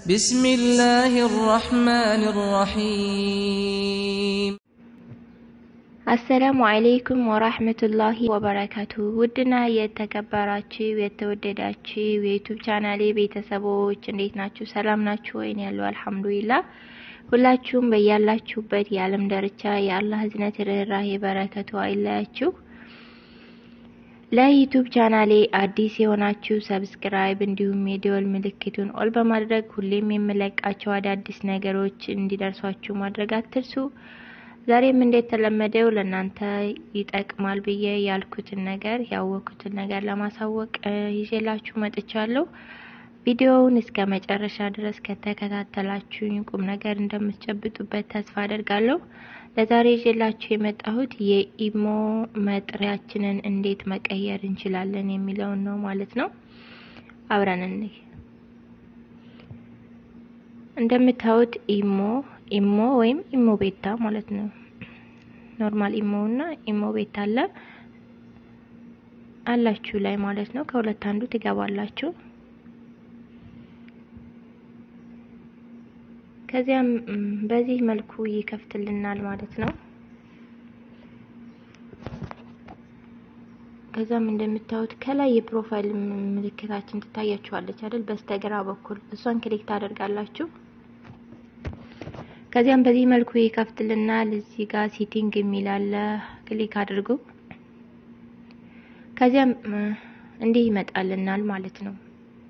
بسم الله الرحمن الرحيم አሰላሙ አለይኩም ወራህመቱላሂ ወበረካቱ። ውድና የተከበራችሁ የተወደዳችሁ የዩቱብ ቻናሌ ቤተሰቦች እንዴት ናችሁ? ሰላም ናችሁ ወይን? ያለው አልሐምዱሊላህ። ሁላችሁም በያላችሁበት የዓለም ዳርቻ የአላህ ህዝነት ርህራሄ በረከቱ አይለያችሁ። ለዩቱብ ቻናሌ አዲስ የሆናችሁ ሰብስክራይብ እንዲሁም የደወል ምልክቱን ኦል በማድረግ ሁሌም የምለቃቸው አዳዲስ ነገሮች እንዲደርሷችሁ ማድረግ አትርሱ። ዛሬም እንደተለመደው ለእናንተ ይጠቅማል ብዬ ያልኩትን ነገር ያወቅኩትን ነገር ለማሳወቅ ይዤላችሁ መጥቻለሁ። ቪዲዮውን እስከ መጨረሻ ድረስ ከተከታተላችሁኝ ቁም ነገር እንደምትጨብጡበት ተስፋ አደርጋለሁ። ለዛሬ ይዤላችሁ የመጣሁት የኢሞ መጥሪያችንን እንዴት መቀየር እንችላለን የሚለውን ነው ማለት ነው። አብረን እንይ። እንደምታዩት ኢሞ ኢሞ ወይም ኢሞ ቤታ ማለት ነው። ኖርማል ኢሞ እና ኢሞ ቤታ አለ አላችሁ ላይ ማለት ነው። ከሁለት አንዱ ትገባላችሁ። ከዚያም በዚህ መልኩ ይከፍትልናል ማለት ነው። ከዛም እንደምታዩት ከላይ የፕሮፋይል ምልክታችን ትታያችኋለች አይደል? በስተግራ በኩል እሷን ክሊክ ታደርጋላችሁ። ከዚያም በዚህ መልኩ ይከፍትልናል። እዚህ ጋር ሴቲንግ የሚል አለ፣ ክሊክ አድርጉ። ከዚያም እንዲህ ይመጣልናል ማለት ነው።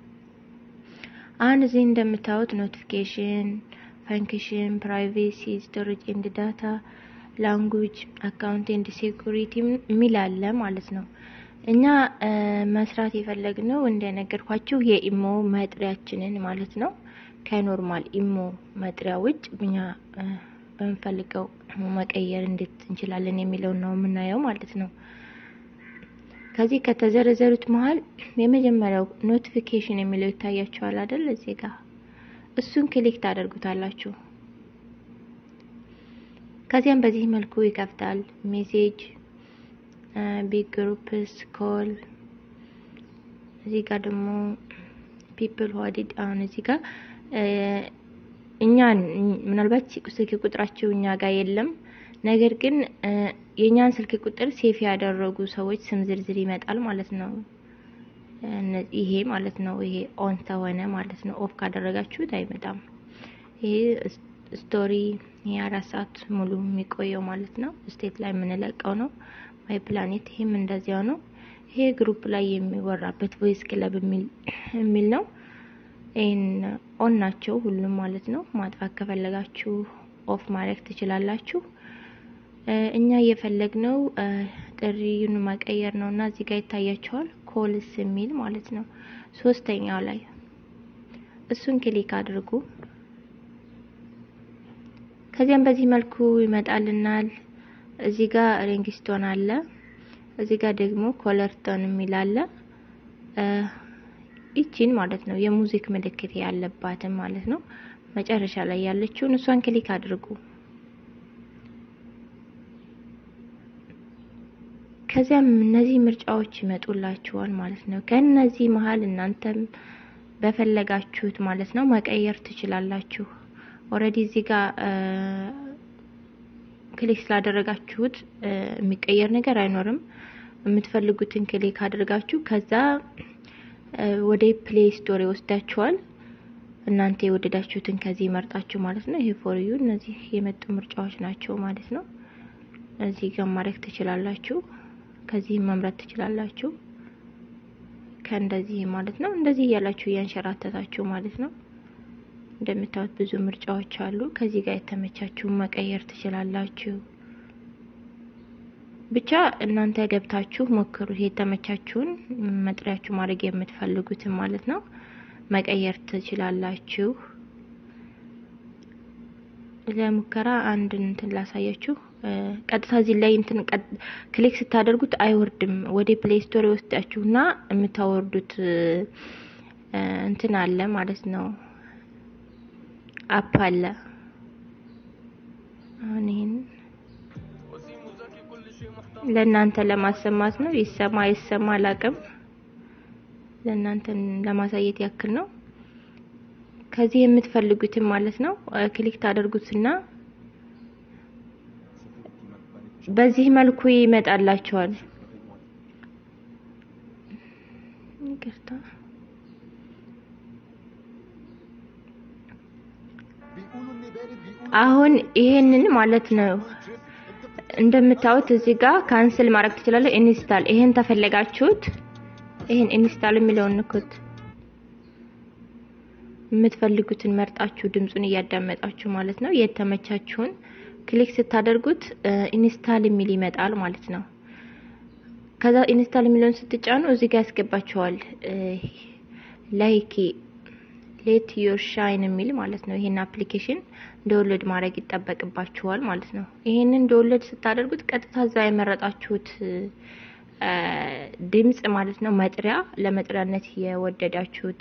አሁን እዚህ እንደምታዩት ኖቲፊኬሽን፣ ፈንክሽን፣ ፕራይቬሲ፣ ስቶሬጅ ኤንድ ዳታ፣ ላንጉጅ፣ አካውንት ኤንድ ሴኩሪቲ የሚል አለ ማለት ነው። እኛ መስራት የፈለግነው እንደነገርኳችሁ የኢሞ መጥሪያችንን ማለት ነው ከኖርማል ኢሞ መጥሪያ ውጭ እኛ በምንፈልገው መቀየር እንዴት እንችላለን የሚለውን ነው የምናየው ማለት ነው። ከዚህ ከተዘረዘሩት መሀል የመጀመሪያው ኖቲፊኬሽን የሚለው ይታያችኋል አይደል? እዚህ ጋር እሱን ክሊክ ታደርጉታላችሁ። ከዚያም በዚህ መልኩ ይከፍታል። ሜሴጅ፣ ቢግ ግሩፕስ፣ ኮል እዚህ ጋር ደግሞ ፒፕል ዋዲድ አሁን እዚህ ጋር እኛን ምናልባት ስልክ ቁጥራቸው እኛ ጋር የለም። ነገር ግን የእኛን ስልክ ቁጥር ሴፍ ያደረጉ ሰዎች ስም ዝርዝር ይመጣል ማለት ነው። ይሄ ማለት ነው። ይሄ ኦን ተሆነ ማለት ነው። ኦፍ ካደረጋችሁት አይመጣም። ይሄ ስቶሪ የአራት ሰዓት ሙሉ የሚቆየው ማለት ነው። ስቴት ላይ የምንለቀው ነው። ማይ ፕላኔት ይሄም እንደዚያው ነው። ይሄ ግሩፕ ላይ የሚወራበት ቮይስ ክለብ የሚል ነው። ይህን ኦን ናቸው ሁሉም ማለት ነው። ማጥፋት ከፈለጋችሁ ኦፍ ማድረግ ትችላላችሁ። እኛ እየፈለግነው ጥሪውን መቀየር ነው እና እዚህ ጋር ይታያቸዋል ኮልስ የሚል ማለት ነው። ሶስተኛው ላይ እሱን ክሊክ አድርጉ። ከዚያም በዚህ መልኩ ይመጣልናል። እዚህ ጋር ሪንግስቶን አለ። እዚህ ጋር ደግሞ ኮለርቶን የሚል አለ። ይቺን ማለት ነው የሙዚክ ምልክት ያለባትን ማለት ነው። መጨረሻ ላይ ያለችውን እሷን ክሊክ አድርጉ። ከዚያም እነዚህ ምርጫዎች ይመጡላችኋል ማለት ነው። ከነዚህ መሀል እናንተም በፈለጋችሁት ማለት ነው መቀየር ትችላላችሁ። ኦልሬዲ እዚህ ጋር ክሊክ ስላደረጋችሁት የሚቀየር ነገር አይኖርም። የምትፈልጉትን ክሊክ አድርጋችሁ ከዛ ወደ ፕሌይ ስቶር ይወስዳችኋል። እናንተ የወደዳችሁትን ከዚህ መርጣችሁ ማለት ነው። ይሄ ፎር ዩ እነዚህ የመጡ ምርጫዎች ናቸው ማለት ነው። እዚህ ጋር ማድረግ ትችላላችሁ። ከዚህ መምረጥ ትችላላችሁ። ከእንደዚህ ማለት ነው። እንደዚህ እያላችሁ እያንሸራተታችሁ ማለት ነው። እንደምታዩት ብዙ ምርጫዎች አሉ። ከዚህ ጋር የተመቻችሁን መቀየር ትችላላችሁ። ብቻ እናንተ ገብታችሁ ሞክሩት። የተመቻችሁን መጥሪያችሁ ማድረግ የምትፈልጉትን ማለት ነው መቀየር ትችላላችሁ። ለሙከራ አንድ እንትን ላሳያችሁ። ቀጥታ እዚህ ላይ እንትን ክሊክ ስታደርጉት አይወርድም። ወደ ፕሌይ ስቶር ይወስዳችሁና የምታወርዱት እንትን አለ ማለት ነው አፕ አለ። አሁን ይሄን ለእናንተ ለማሰማት ነው። ይሰማ ይሰማ አላቅም። ለእናንተ ለማሳየት ያክል ነው። ከዚህ የምትፈልጉትን ማለት ነው ክሊክ ታደርጉትና በዚህ መልኩ ይመጣላችኋል። ይቅርታ አሁን ይሄንን ማለት ነው እንደምታዩት እዚህ ጋር ካንስል ማድረግ ትችላለህ። ኢንስታል ይሄን ተፈለጋችሁት ይሄን ኢንስታል የሚለውን ንኩት። የምትፈልጉትን መርጣችሁ ድምፁን እያዳመጣችሁ ማለት ነው። የተመቻችሁን ክሊክ ስታደርጉት ኢንስታል የሚል ይመጣል ማለት ነው። ከዛ ኢንስታል የሚለውን ስትጫኑ እዚህ ጋር ያስገባችኋል ላይክ ሌት ዮር ሻይን የሚል ማለት ነው። ይሄን አፕሊኬሽን ዳውንሎድ ማድረግ ይጠበቅባችኋል ማለት ነው። ይሄንን ዳውንሎድ ስታደርጉት ቀጥታ እዛ የመረጣችሁት ድምጽ ማለት ነው መጥሪያ ለመጥሪያነት የወደዳችሁት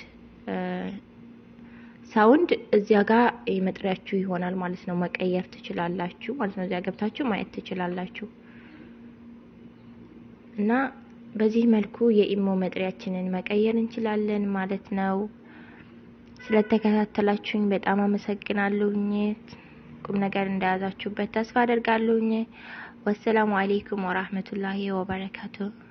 ሳውንድ እዚያ ጋር የመጥሪያችሁ ይሆናል ማለት ነው። መቀየር ትችላላችሁ ማለት ነው። እዚያ ገብታችሁ ማየት ትችላላችሁ። እና በዚህ መልኩ የኢሞ መጥሪያችንን መቀየር እንችላለን ማለት ነው። ስለተከታተላችሁኝ በጣም አመሰግናለሁኝ። ቁም ነገር እንደያዛችሁበት ተስፋ አደርጋለሁኝ። ወሰላሙ አሌይኩም ወራህመቱላሂ ወበረካቱ